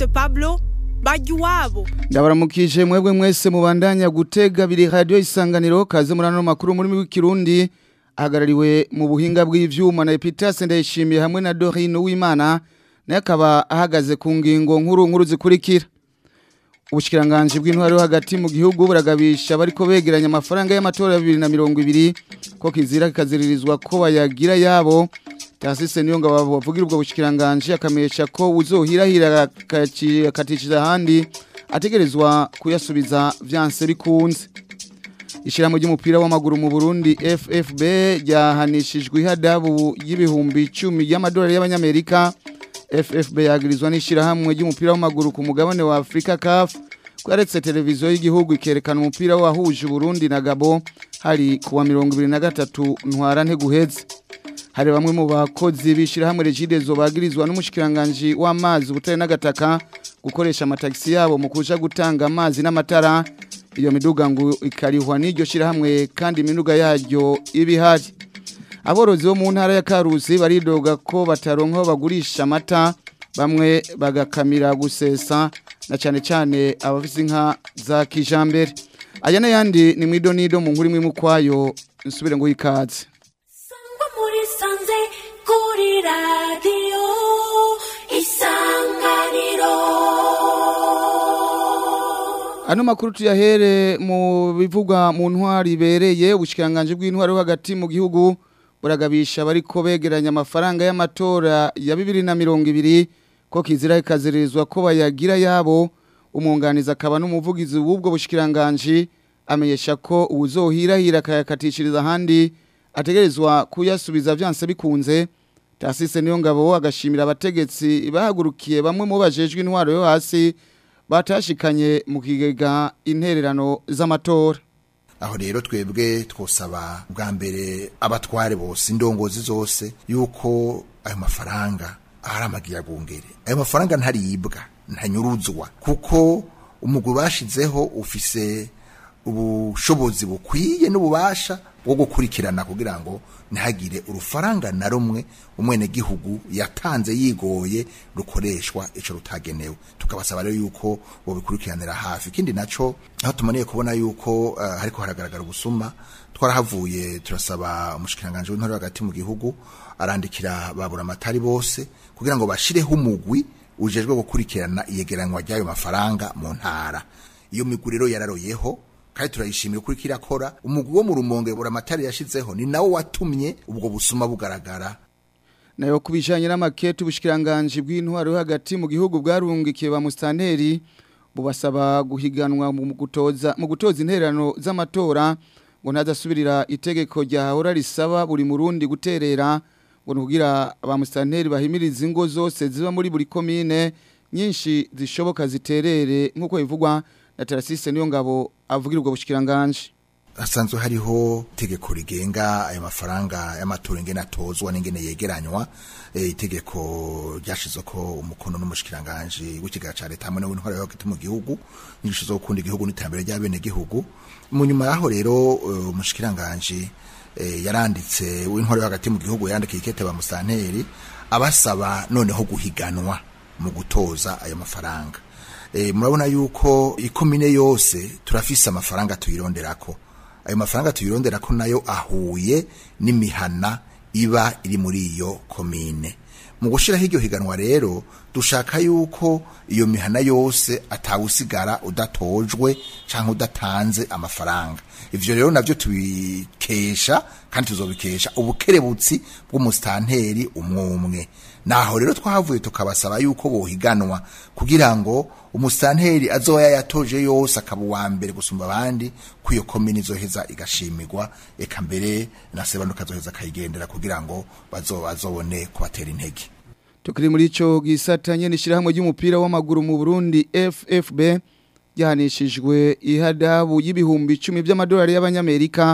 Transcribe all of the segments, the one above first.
Evariste Pablo bajya iwabo ndabaramukije mwebwe mwese mubandanya gutega biri radio isanganiro kaze muri ano makuru muri w'ikirundi ahagarariwe mu buhinga bw'ivyuma na Epitas ndayishimiye hamwe na Dorine Uwimana naye akaba ahagaze ku ngingo nkuru nkuru zikurikira ubushikiranganje bw'intwaro hagati mu gihugu buragabisha bariko begeranya amafaranga y'amatora ya 2020 ko kizira kikaziririzwa ko bayagira yabo Tasise niyo ngabo bavugira ubwo bushikiranganje akamesha ko uzohirahira akatishije ahandi ategerezwa kuyasubiza vyanse bikunze Ishirahamwe ry'umupira w'amaguru mu Burundi FFB ryahanishijwe ihadabu y'ibihumbi 10 y'amadolari y'abanyamerika FFB yagirizwa n'ishirahamwe ry'umupira w'amaguru ku mugabane wa Afrika CAF kwaretse televiziyo y'igihugu ikerekana umupira wahuje Burundi na Gabo hari kuwa 2023 ntwara nteguheze hari bamwe mu bakozi bishirahamwe Regidezo bagirizwa n'umushikiranganje w'amazi ubutare n'agataka gukoresha amatagisi yabo mu kuja gutanga amazi n'amatara iyo miduga ngo ikarihwa n'iryo shirahamwe kandi imiduga yaryo ibihari aborozi bo mu ntara ya Karusi baridoga ko bataronka aho bagurisha amata bamwe bagakamira gusesa na cyane cyane abafise inka za kijambere aya n'ayandi ni mwidonido mu nkuru imwe mu kwayo nsubire ngo ikaze Sangwa muri sanze kuri radiyo isanganiro Ano makuru tuyahere mu bivugwa mu ntwari ibereye ubushikiranganje bw'intwari hagati mu gihugu buragabisha bariko begeranya amafaranga y'amatora ya 2020 ko kizira ikazirizwa ko bayagira yabo umunganiza akaba n'umuvugizi w'ubwo bushikiranganje amenyesha ko uzohirahira akayakatishiriza ahandi ategerezwa kuyasubiza vyanse bikunze Tasise niyo ngabo agashimira abategetsi bahagurukiye bamwe mu bajejwe intwaro yo hasi batashikanye mu kigega intererano z'amatora aho rero twebwe twosaba bwa mbere abatware bose indongozi zose yuko ayo mafaranga ari amagiragungere ayo mafaranga ntaribwa ntanyuruzwa kuko umugwi bashizeho ufise ubushobozi bukwiye n'ububasha bwo gukurikirana kugira ngo ntihagire urufaranga na rumwe umwenegihugu yatanze yigoye rukoreshwa ico rutagenewe tukabasaba rero yuko bobikurikiranira hafi ikindi naco aho tumaniye kubona yuko uh, hariko haragaragara ubusuma twarahavuye turasaba umushikiranganje w'intore hagati mu gihugu arandikira babura amatari bose kugira ngo bashireho umugwi ujejwe gukurikirana iyegeranywa ry'ayo mafaranga mu ntara iyo migwi rero yararoyeho kandi turayishimiye kuri kirakora umugwi wo mu rumonge buramatari yashizeho ni nawo watumye ubwo busuma bugaragara nayo kubijanye n'amakete ubushikiranganje bw'intwaro hagati mu gihugu bwarungikiye ba mustanteri bubasaba guhiganwa mu gutoza mu gutoza intererano z'amatora ngo ntazasubirira itegeko ryahora risaba buri murundi guterera ngo nugira ba mustanteri bahimiriza ingo zose ziba muri buri komine nyinshi zishoboka ziterere nk'uko bivugwa na Tarasise niyo ngabo avugira ubwo bushikiranganje hasanzwe hariho itegeko rigenga ayo mafaranga y'amatora ingene atozwa n'ingene yegeranywa e, itegeko ryashizwe ko umukono n'umushikiranganje w'ikigaga ca leta hamwe n'intwara yo hagati mu gihugu nyinshi zo gukunda igihugu n'iterambere ry'abene gihugu mu nyuma yaho rero umushikiranganje e, yaranditse w'intwara yo hagati mu gihugu yandikiye ikete ba musanteri abasaba noneho guhiganwa mu gutoza ayo mafaranga e, murabona yuko ikomine yose turafise amafaranga tuyironderako ayo mafaranga tuyironderako nayo ahuye n'imihana iba iri muri iyo komine mu gushiraho iryo higanwa rero dushaka yuko iyo mihana yose atawusigara udatojwe canke udatanze amafaranga ivyo rero navyo tubikesha kandi tuzobikesha ubukerebutsi bw'umusitanteri umwumwe naho rero twahavuye tukabasaba yuko bohiganwa kugira ngo umusitanteri azoya yatoje yose akaba uwa mbere gusumba abandi ko iyo komini izoheza igashimirwa eka mbere na sebanuka azoheza akayigendera kugira ngo bazobone kubatera intege tukiri muri ico gisata nyene ishirahamwe ry'umupira w'amaguru mu Burundi FFB yahanishijwe ihadabu y'ibihumbi 10 by'amadolari y'abanyamerika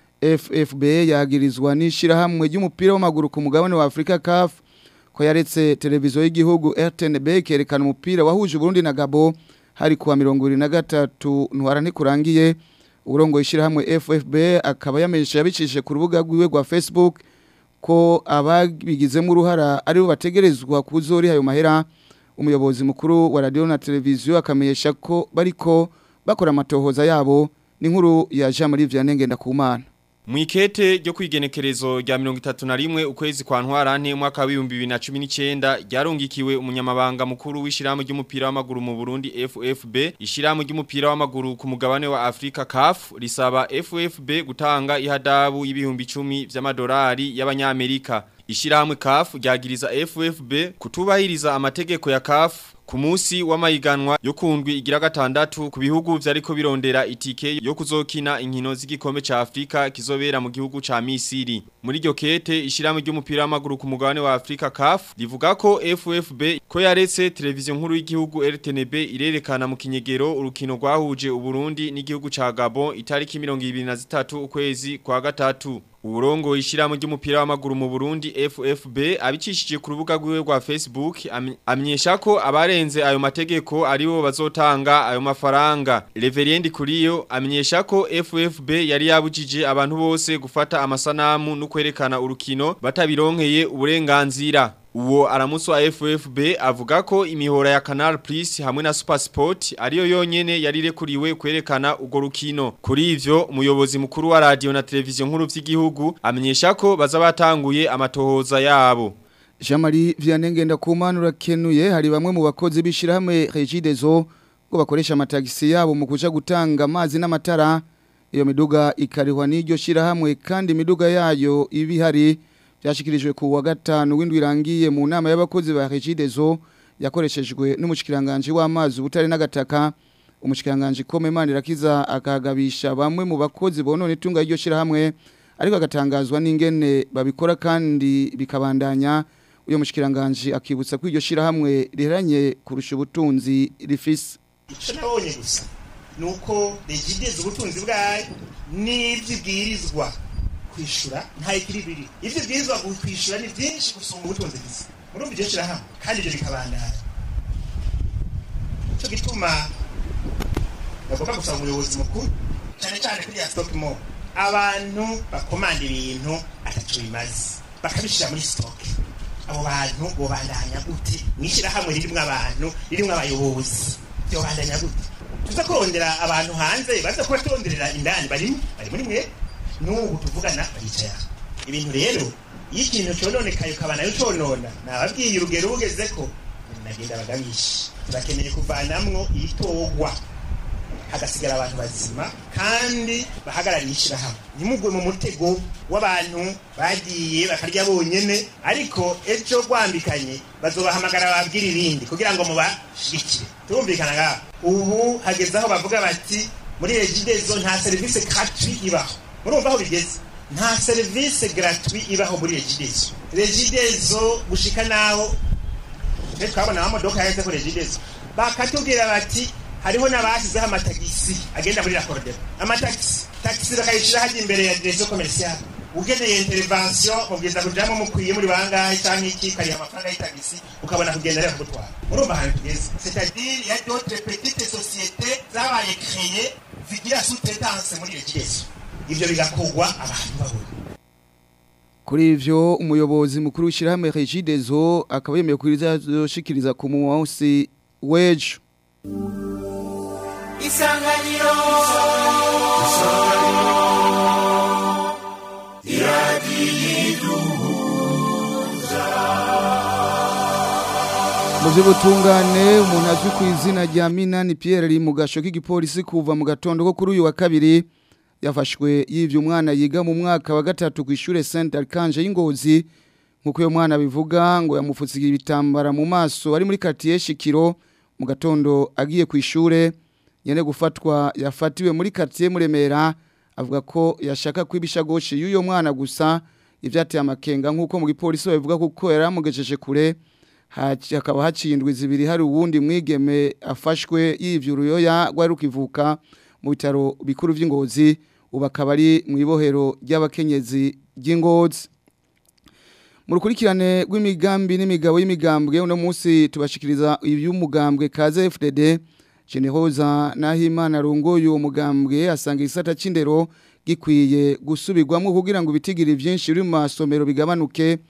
FFB yagirizwa n'ishirahamwe ry'umupira w'amaguru ku mugabane wa Afrika CAF ko yaretse televiziyo y'igihugu RTNB kerekana umupira wahuje Burundi na Gabo hari kuwa 2023 ntwara ntikurangiye urongo ishirahamwe FFB akaba yamenyesha yabicishije ku rubuga rwiwe rwa Facebook ko ababigizemo uruhara aribo bategerezwa kuzori ayo mahera umuyobozi mukuru wa radio na televiziyo akamenyesha ko bariko bakora amatohoza yabo n'inkuru ya Jean Marie Vianney Ngendakumana Mwikete ryo kwigenekerezo rya 31 ukwezi kwa ntwarante mwaka wa 2019 ryarungikiwe umunyamabanga mukuru w'ishiramu ry'umupira w'amaguru mu Burundi FFB ishiramu ry'umupira w'amaguru ku mugabane wa Afrika CAF risaba FFB gutanga ihadabu y'ibihumbi 10 vy'amadolari y'abanyamerika ishirahamwe CAF ryagiriza FFB kutubahiriza amategeko ya CAF ku munsi w'amahiganwa yo kundwi igira gatandatu ku bihugu vyariko birondera itike yo kuzokina inkino z'igikombe ca Afrika kizobera mu gihugu ca Misiri muri iryo kete ishirahamwe ry'umupira w'amaguru ku mugabane wa Afrika CAF rivuga ko FFB ko yaretse televiziyo nkuru y'igihugu RTNB irerekana mu kinyegero urukino rwahuje uburundi n'igihugu ca Gabon itariki 23 ukwezi kwa gatatu Urongo ishiramu ry'umupira w'amaguru mu Burundi FFB abicishije ku rubuga rwiwe rwa Facebook amenyesha ko abarenze ayo mategeko aribo bazotanga ayo mafaranga. Reverend Kuriyo amenyesha ko FFB yari yabujije abantu bose gufata amasanamu no kwerekana urukino batabironkeye uburenganzira. Uwo aramuso wa FFB avuga ko imihora ya Canal Plus hamwe na Super Sport ariyo yonyene yarirekuriwe kwerekana ugo rukino. Kuri ivyo umuyobozi mukuru wa radio na televiziyo nkuru vy'igihugu amenyesha ko baza batanguye amatohoza yabo. Jean Marie Vianney Ngendakumana urakenuye hari bamwe mu bakozi bishirahamwe Regideso ngo bakoresha amatagisi yabo mu kuja gutanga amazi n'amatara iyo miduga ikarihwa n'iryo shirahamwe kandi imiduga yayo ibihari byashikirijwe ku wa gatanu w'indwi irangiye mu nama y'abakozi ba Regideso yakoreshejwe n'umushikiranganje w'amazi ubutare n'agataka umushikiranganje Komemana irakiza akagabisha bamwe mu bakozi bonone tunga iryo shirahamwe ariko agatangazwa n'ingene babikora kandi bikabandanya uyo mushikiranganje akibutsa ko iryo shirahamwe riheranye kurusha ubutunzi rifise icyo nabonye gusa ni uko regideze ubutunzi bwayo n'ibyibwirizwa kwishyura nta ikiri biri ibyo bwirizwa kwishyura ni byinshi gusumba ubutunzi bwiza murumva iryo shyirahamwe kandi ibyo bikabandana nicyo gituma bagomba gusaba umuyobozi mukuru cyane cyane kuri ya sitoke mo abantu bakomanda ibintu atatu bimaze bakabishyira muri sitoke abo bantu bobandanya gute mu ishyirahamwe ririmo abantu ririmo abayobozi byobandanya gute tuza kurondera abantu hanze baza kuba turonderera indani barimo bari muri mwe n'ubu tuvugana baricaye aha ibintu rero iyo ikintu cyononekaye ukaba nayo conona nababwiye urugero ugeze ko nagenda bagabisha turakeneye kuvanamwo ibitogwa hagasigara abantu bazima kandi bahagarariye ishyirahamwe ntimugwe mu mutego w'abantu bagiye bakarya bonyene ariko ejo rwambikanye bazobahamagara babwira ibindi kugira ngo mubashigikire turumvikana ngaho ubu hageze aho bavuga bati muri regidezo nta serivisi gratuit ibaho murumva aho bigeze nta serivisi gratuit ibaho muri regidezo regidezo gushika naho twe twabona amamodoka yaheze kuri regidezo bakatubwira bati hariho n'abashyizeho amatagisi agenda muri rakorodero amatagisi tagisi bakayishyira hajya imbere ya direzo komerisiyare ugeneye intervention mubwiza kujamo mukwiye muri bangahe cyangwa iki kariya amafaranga y'itagisi ukabona kugenda rero kugutwara urumva ahantu tugeze c'est-à-dire ya d'autres petites sociétés zabaye créées zigira sous-traitance muri regidezo ivyo bigakogwa abantu babona Kuri ivyo umuyobozi mukuru w'ishirahamwe Regideso akaba yemeye kurizoshikiriza ku munsi w'ejo isanganiro Mu by'ubutungane umuntu azwi ku izina rya Minani Pierre ari mu gasho k'igipolisi kuva mu gatondo ko kuri uyu wa kabiri yafashwe yivye umwana yiga mu mwaka wa gatatu ku ishure Saint Archange y'Ingozi nkuko uyo mwana bivuga ngo yamupfutsiye ibitambara mu maso ari muri quartier Shikiro mu gatondo agiye ku ishure yene gufatwa yafatiwe muri quartier Muremera avuga ko yashaka kwibishagoshi y'uyo mwana gusa ivyateye amakenga nkuko mu gipolisi babivuga kuko yaramugejeje kure haci- hakaba hacindwe zibiri hari uwundi mwigeme afashwe yivye uruyoya rwari rukivuka mu bitaro bikuru vy'ingozi ubu akaba ari mu ibohero ry'abakenyezi ry'ingozi mu rukurikirane rw'imigambi n'imigabo y'imigambwe uno munsi tubashikiriza iby'umugambwe kaze FDD Generoza Nahimana arongoye uwo mugambwe asanga isata c'indero gikwiye gusubirwamo kugira ngo ibitigiri byinshi biri mu masomero bigabanuke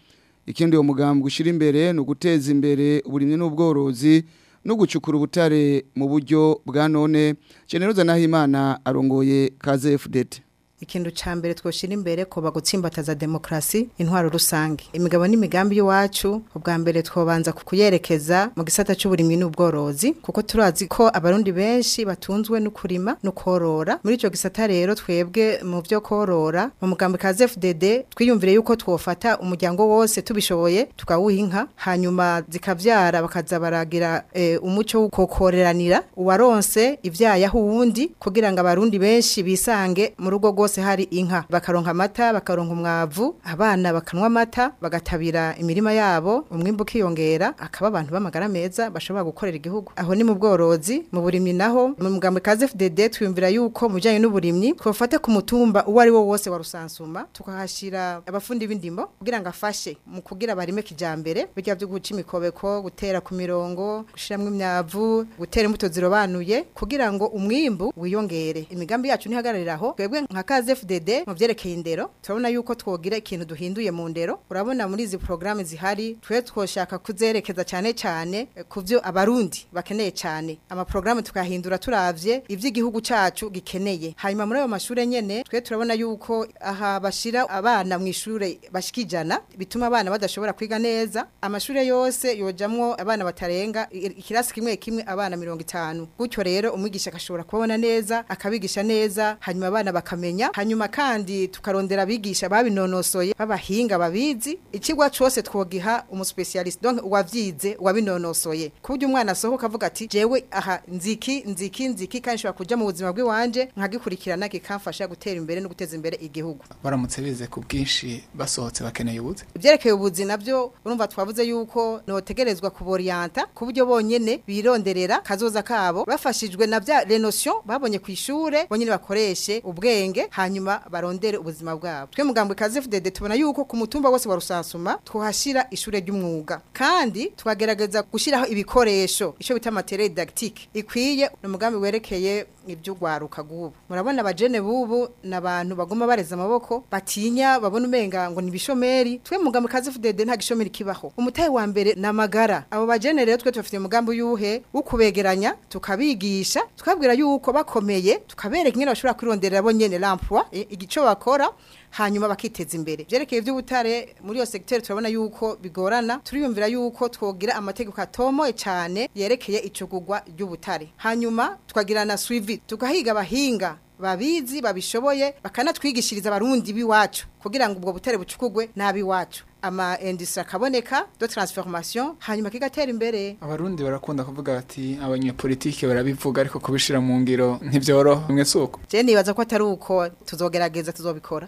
ikindi uwo mugambi ushira imbere ni uguteza imbere uburimyi n'ubworozi no gucukura ubutare mu buryo bwa none Generoza Nahimana arongoye kaze FDT ikintu ca mbere twoshira imbere ko bagutsimbataza demokrasi intwaro rusange imigabo n'imigambi y'uwacu ubwa mbere twobanza kuyerekeza mu gisata c'uburimyi n'ubworozi kuko turazi ko abarundi benshi batunzwe no kurima no korora muri ico gisata rero twebwe mu vyo korora mu mugambi ka FDD twiyumvire yuko twofata umuryango wose tubishoboye tukawuha inka hanyuma zikavyara bakaza baragira e, umuco w'ukokoreranira uwaronse ivyayaho uwundi kugira ngo abarundi benshi bisange mu rugo rwose hose hari inka bakaronka amata bakaronka umwavu abana bakanwa amata bagatabira imirima yabo umwimbu ukiyongera akaba abantu b'amagara meza bashobora gukorera igihugu aho ni mu bworozi mu burimyi naho mu mugambo kaze FDD twiyumvira yuko mu bijyanye n'uburimyi twafata ku mutumba uwo ari wo wose wa rusansuma tukahashira abafundi b'indimo kugira ngo afashe mu kugira barime kijambere bijya byo guca imikobeko gutera ku mirongo gushiramwo imyavu gutera imbuto zirobanuye kugira ngo umwimbu wiyongere imigambi yacu ntihagararira aho twebwe nka kaze FDD mu vyerekeye indero turabona yuko twogira ikintu duhinduye mu ndero urabona muri izi programme zihari twe twoshaka kuzerekeza cyane cyane kuvyo abarundi bakeneye cyane ama programme tukahindura turavye ivy'igihugu cacu gikeneye hanyuma muri ayo mashure nyene twe turabona yuko aha bashira abana mu ishure bashikijana bituma abana badashobora kwiga neza amashure yose yojamwo abana batarenga ikirasi kimwe kimwe abana 50 gutyo rero umwigisha akashobora kubona neza akabigisha neza hanyuma abana bakamenya hanyuma kandi tukarondera abigisha babinonosoye babahinga babizi ikigwa cyose twogiha umuspecialist donc uwavyize wabinonosoye kuburyo umwana asohoka avuga ati jewe aha nziki nziki nziki kandi shobora kuja mu buzima bw'iwanje nkagikurikirana kikamfasha gutera imbere no guteza imbere igihugu baramutse bize ku bwinshi basohotse bakeneye ubuzi ivyerekeye ubuzi navyo urumva twavuze yuko notegerezwa kuborienta ku buryo bonyene bironderera kazoza kabo bafashijwe na vya renosiyo babonye ku ishure bonyene bakoreshe ubwenge hanyuma barondere ubuzima bwabo twe mugambwe kaze FDD tubona yuko ku mutumba wose wa rusansuma tuhashira ishure ry'umwuga kandi tukagerageza gushiraho ibikoresho ico bita materiel didactique ikwiye no mugambi werekeye iby'ugwaruka gubu murabona abajene bubu nabantu bagoma bareza amaboko batinya babona umenga ngo nibishomeri twe mugambi kaze FDD nta gishomeri kibaho umutahe wa mbere namagara abo bajene rero twe tufite umugambi yuhe ukubegeranya tukabigisha tukabwira yuko bakomeye tukabereka ingene bashobora kwironderera bo nyene l'emploi igico bakora hanyuma bakiteza imbere byerekeye iby'ubutare muri iyo secteur turabona yuko bigorana turiyumvira yuko twogira amategeko atomoye cyane yerekeye icugugwa ry'ubutare hanyuma tukagira na suivi tugahiga abahinga babizi babishoboye bakanatwigishiriza abarundi biwacu kugira ngo ubwo butare bucukugwe nabiwacu ama industrie akaboneka de transformation hanyuma kigatera imbere abarundi barakunda kuvuga bati abanyepolitike barabivuga ariko kubishira mu ngiro ntivyoroha mwe suko je nibaza ko atari uko tuzogerageza tuzobikora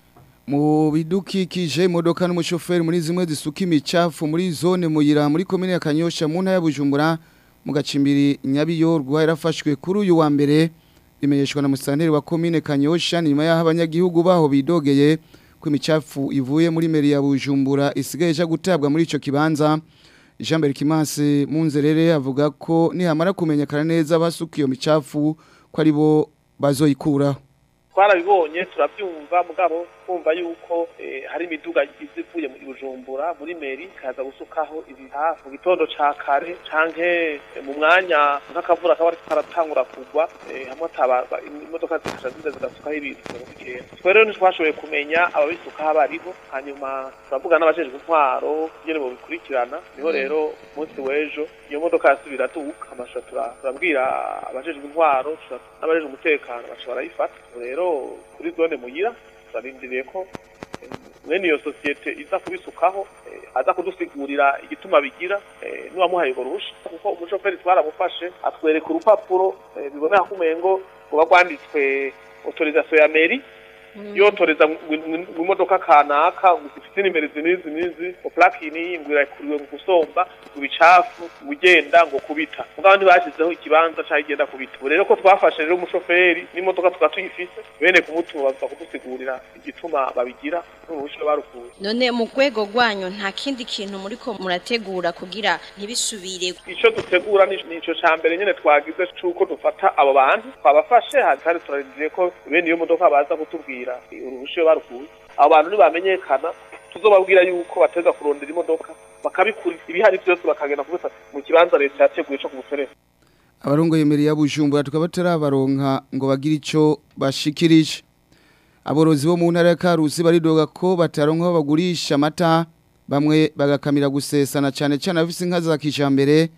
mu bidukikije imodoka n'umushoferi muri zimwe zisuka imicafu muri zone muyira muri komine ya Kanyosha mu ntara ya Bujumbura mu gacimbiri Nyabiyorwa yarafashwe kuri uyu wa mbere bimenyeshwa na musanteri wa komine Kanyosha nyuma y'aho abanyagihugu baho bidogeye ko imicafu ivuye muri meri ya Bujumbura isigaye ja gutabwa muri ico kibanza Jean Berkimanse Munzerere avuga ko nihamara kumenyekana neza basuka iyo micafu ko ari bo bazoyikuraho twarabibonye turabyumva mugabo twumva yuko hari imiduga ivuye mu Bujumbura muri meri kaza gusukaho ibihafu mu gitondo ca kare canke mu mwanya nk'akavura kaba ariko karatangura kugwa hamwe ataba imodoka zikaja ziza zigasukaho ibintu bigenda twe rero ntitwashoboye kumenya ababisukaho abariho hanyuma turavuga n'abajejwe intwaro nyene mu bikurikirana niho rero umunsi w'ejo iyo modoka yasubira tubuka amasha turabwira abajejwe intwaro n'abajejwe umutekano baca barayifata rero kuri zone muyira turarindiriye ko mwene iyo sosiyete iza kubisukaho aza kudusigurira igituma bigira n'uwamuhaye urwo ruhusha kuko umushoferi twaramufashe atwereka urupapuro biboneka ko umengo ruba rwanditswe autorisation ya meri yotoreza mu modoka kanaka zifite nimero izi n'izi n'izi ngo plaki iyi ngo irakuriwe mu gusomba ngo ibicafu ngo ugenda ngo kubita mugabo ntibashyizeho ikibanza cyangwa igenda kubita ubu rero ko twafashe rero umushoferi n'imodoka tukaba tuyifise bene kumutuma baza kudusigurira igituma babigira n'uruhushya barukuye none mu rwego rwanyu nta kindi kintu muri ko murategura kugira ntibisubire icyo dutegura ni ico ca mbere nyene twagize c'uko dufata abo bantu twabafashe kandi turarindiriye ko bene iyo modoka baza kutubwira uruhushya barukuye abo bantu ntibamenyekana tuzobabwira yuko bateza kurondera imodoka bakabikura ibihari byose bakagenda kubisa mu kibanza leta yateguye cyo kubuserera abarongo yemereye abujumbura tukaba tarabaronka ngo bagire ico bashikirije aborozi bo mu ntara ya Karusi baridoga ko bataronka aho bagurisha amata bamwe bagakamira gusesana cyane cyane abafise inka za kijambere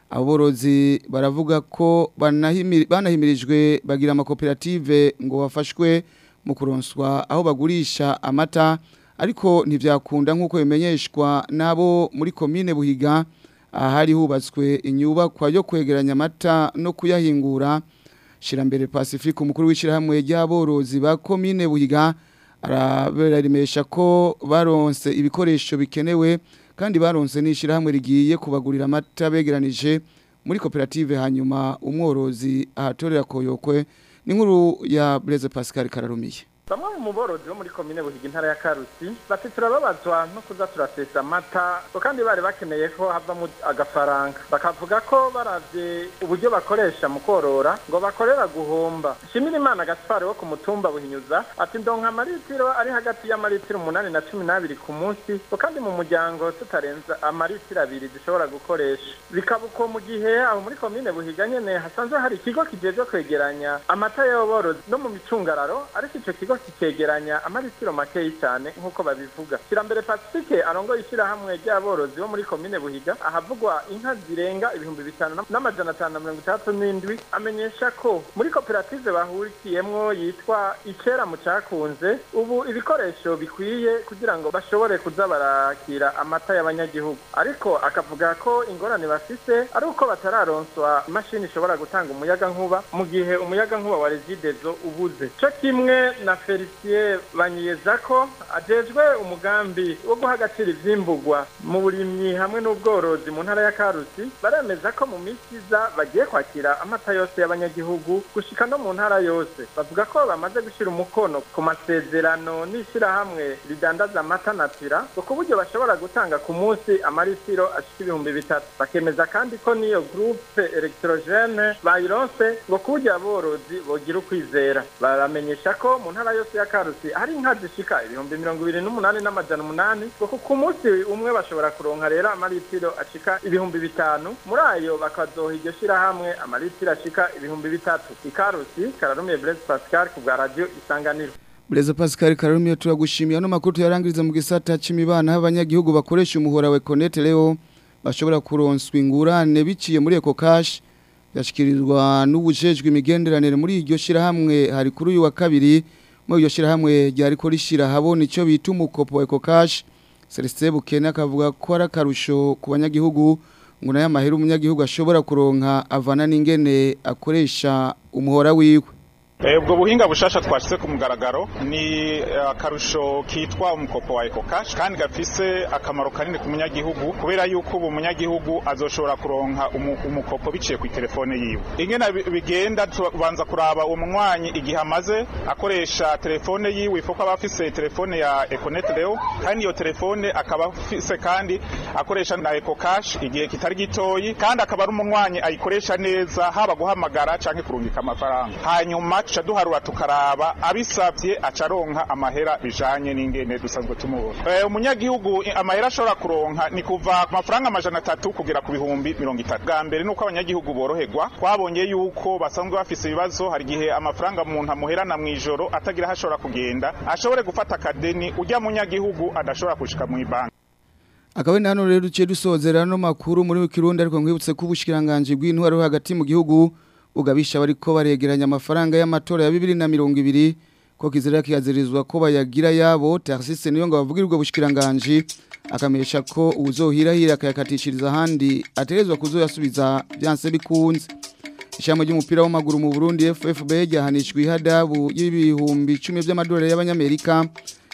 aborozi baravuga ko banahimiri- banahimirijwe bagira amakoperative ngo bafashwe mu kuronswa aho bagurisha amata ariko ntivyakunda nk'uko bimenyeshwa n'abo muri komine Buhiga ahari hubatswe inyubakwa yo kwegeranya amata no kuyahingura Shirambere Pacifique umukuru w'ishirahamwe ry'aborozi ba komine Buhiga araberamesha ko baronse ibikoresho bikenewe kandi baronse n'ishirahamwe rigiye kubagurira amata begeranije muri koperative hanyuma umworozi ahatorera koyokwe n'inkuru ya Blaise Pascal Kararumiye bamwe mu borozi bo muri komine buhiga intara ya karusi bati turababazwa no kuza turasesa amata ngo kandi bari bakeneye ko havamo agafaranga bakavuga ko baravye uburyo bakoresha mu korora ngo bakorera guhomba shimira imana gaspari wo ku mutumba buhinyuza ati ndonka amaritiro ari hagati y'amaritiro umunani na cumi n'abiri ku munsi ngo kandi mu muryango tutarenza amaritiro abiri dushobora gukoresha bikaba uko mu gihe aho muri komine buhiga nyene hasanzwe hari ikigo kijejwe kwegeranya amata y'aborozi no mu micungararo ariko ico kigo kikegeranya amaritiro makeyi cyane nk'uko babivuga kirambere pacifique arongoye ishyirahamwe ry'aborozi bo muri komine buhiga ahavugwa inka zirenga ibihumbi bitanu n'amajana atanu na mirongo itandatu n'indwi amenyesha ko muri koperative bahurikiyemwo yitwa icera mu cakunze ubu ibikoresho bikwiye kugira ngo bashobore kuza barakira amata y'abanyagihugu ariko akavuga ko ingorane bafise ari uko batararonswa imashini ishobora gutanga umuyaga nkuba mu gihe umuyaga nkuba wa regidezo ubuze co kimwe na felicien banyiyeza ko ajejwe umugambi wo guha agaciro ivyimburwa mu burimyi hamwe n'ubworozi mu ntara ya karusi baremeza ko mu minsi iza bagiye kwakira amata yose y'abanyagihugu gushika no mu ntara yose bavuga ko bamaze gushyira umukono ku masezerano n'ishyirahamwe ridandaza amata natira ngo ku buryo bashobora gutanga ku munsi amaritiro ashika ibihumbi bitatu bakemeza kandi ko n'iyo groupe electrogene bayironse ngo ku buryo aborozi bogira ukwizera baramenyesha ko mu ntara yose ya karusi hari inka zishika ibihumbi mirongo ibiri n'umunani n'amajana umunani ngo ku munsi umwe bashobora kuronka rero amaritiro ashika ibihumbi bitanu muri ayo bakazoha iryo shirahamwe amaritiro ashika ibihumbi bitatu ikarusi kararumiye Blaise Pascal ku bwa radio isanganiro Blaise Pascal Kararumiye turagushimiye no makuru tuyarangiriza mu gisata c'imibana abanyagihugu bakoresha umuhora wa Connect leo bashobora kuronswa ingurane biciye muri Eco Cash yashikirizwa n'ubujejwe imigenderanire muri iryo shirahamwe hari kuri uyu wa kabiri muri iryo shirahamwe ryari ko rishira habona ico bita umukopo wa Eco Cash Celestin Bukene akavuga ko ari akarusho ku banyagihugu ngo nayo amahera umunyagihugu ashobora kuronka avana n'ingene akoresha umuhora wiwe ubwo buhinga bushasha twashyize ku mugaragaro ni akarusho kitwa umukopo wa ekokashi kandi gafise akamaro kanini ku munyagihugu kubera yuko ubu munyagihugu azoshobora kuronka umukopo biciye ku telefone yiwe ingena bigenda tubanza kuraba uwo munywanyi igihe amaze akoresha telefone yiwe ifuko aba afise telefone ya ekonete reo kandi iyo telefone akaba afise kandi akoresha na ekokashi igihe kitari gitoyi kandi akaba ari umunywanyi ayikoresha neza haba guhamagara canke kurungika amafaranga hanyuma tuca duharura tukaraba abisabye acaronka amahera bijanye n'ingene dusanzwe tumubona e, umunyagihugu amahera ashobora kuronka ni kuva ku mafaranga amajana atatu kugera ku bihumbi mirongo itatu bwa mbere nuko abanyagihugu boroherwa twabonye yuko basanzwe bafise ibibazo hari igihe amafaranga umuntu amuherana mu ijoro atagira aho ashobora kugenda ashobore gufata akadeni ujya munyagihugu adashobora gushika mu ibanki akaba ni hano rero duciye dusozera no makuru muri Kirundi ariko nkwibutse ko ubushikiranganje bw'intwaro hagati mu gihugu ugabisha bariko baregeranya amafaranga y'amatora ya 2020 ko kizira kiyazirizwa ko bayagira yabo Tarsise niyo ngo bavugira ubwo bushikiranganje akamesha ko uzohirahira akayakatishiriza handi aterezwa kuzoyasubiza byanse bikunze ishamo ry'umupira w'amaguru mu Burundi FFB ryahanishwe ihadabu y'ibihumbi 10 by'amadolari y'abanyamerika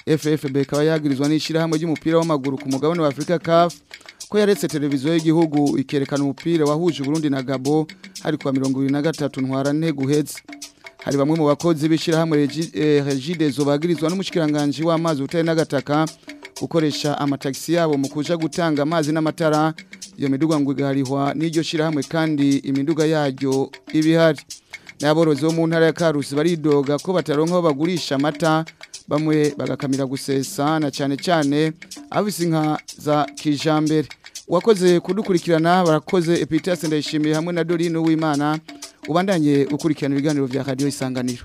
FFB kaba yagirizwa n'ishirahamwe ry'umupira w'amaguru ku mugabane wa Afrika CAF ko yaretse televiziyo y'igihugu ikerekana umupira wahuje Burundi na Gabo hari kwa 2023 ntwara ntego uhetse hari bamwe mu bakozi b'ishirahamwe Regidezo bagirizwa n'umushikiranganje w'amazi utari n'agataka gukoresha amataxi yabo mu kuja gutanga amazi n'amatara iyo miduga ngo igarihwa n'iryo shirahamwe kandi imiduga yaryo ibihari n'aborozi bo mu ntara ya Karusi baridoga ko bataronka aho bagurisha amata bamwe bagakamira gusesa na cyane cyane abise inka za kijambere wakoze kudukurikirana barakoze Epitas ndayishimiye hamwe na Dorine Uwimana ubandanye ukurikirana ibiganiro vya radio isanganiro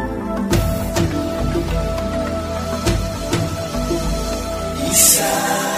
Isa